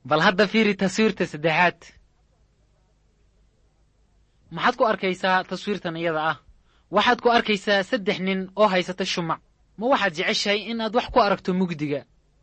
bal hadda fiiri taswiirta saddexaad maxaad ku arkaysaa taswiirtan iyada ah waxaad ku arkaysaa saddex nin oo haysata shumac ma waxaad jeceshahay in aad wax ku aragto mugdiga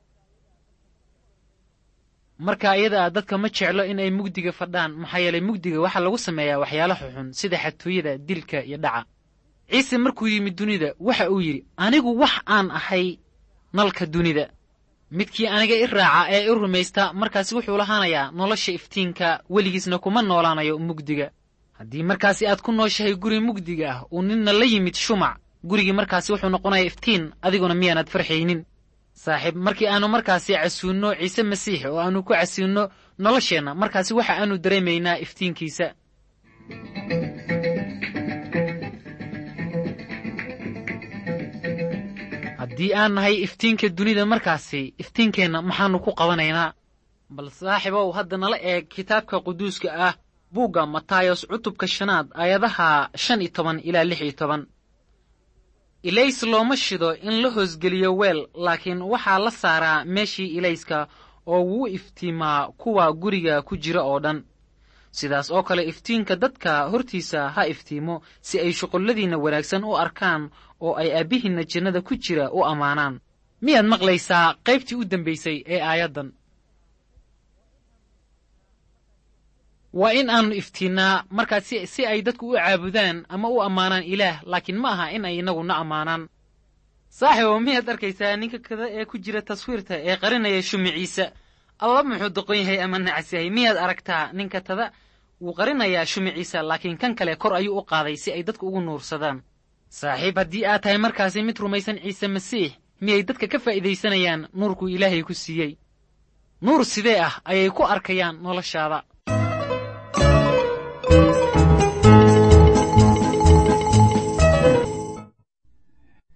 marka iyada ah dadka ma jeclo in ay mugdiga fadhaan maxaa yeelay mugdiga waxaa lagu sameeyaa waxyaalo xuxun sida xatooyada dilka iyo dhaca ciise markuu yimid dunida waxa uu yidhi anigu wax aan ahay nalka dunida midkii aniga i raaca ee i rumaysta markaasi wuxuu lahaanayaa nolosha iftiinka weligiisna kuma noolaanayo mugdiga haddii markaasi aad ku nooshahay guri mugdiga ah uu ninna la yimid shumac gurigii markaasi wuxuu noqonayaa iftiin adiguna miyaanaad farxaynin saaxiib markii aanu markaasi casuunno ciise masiix oo aanu ku casuunno nolosheenna markaasi waxa aanu dareemaynaa iftiinkiisa haddii aan nahay iftiinka dunida markaasi iftiinkeenna maxaannu ku qabanaynaa bal saaxiibow hadda nala eeg kitaabka quduuska ah buugga matayos cutubka shanaad aayadaha shan iyo toban ilaa lix iyo toban ilays looma shido in la hoosgeliyo weel laakiin waxaa la saaraa meeshii ilayska oo wuu iftiimaa kuwa guriga ku jira oo dhan sidaas oo kale iftiinka dadka hortiisa ha iftiimo si ay shuqulladiinna wanaagsan u arkaan oo ay aabbihiinna jannada ku jira u ammaanaan miyaad maqlaysaa qaybtii u dambaysay ee aayaddan waa in aannu iftiinnaa markaas si ay dadku u caabudaan ama u ammaanaan ilaah laakiin ma aha in ay innaguna ammaanaan saaxiibow miyaad arkaysaa ninka kada ee ku jira taswiirta ee qarinaya shumiciisa alla muxuu doqon yahay ama nacas yahay miyaad aragtaa ninka tada wuu qarinayaa shumiciisa laakiin kan kale kor ayuu u qaaday si ay dadku ugu nuursadaan saaxiib haddii aad tahay markaasi mid rumaysan ciise masiix miyay dadka ka faa'iidaysanayaan nuurkuu ilaahay ku siiyey nuur sidee ah ayay ku arkayaan noloshaada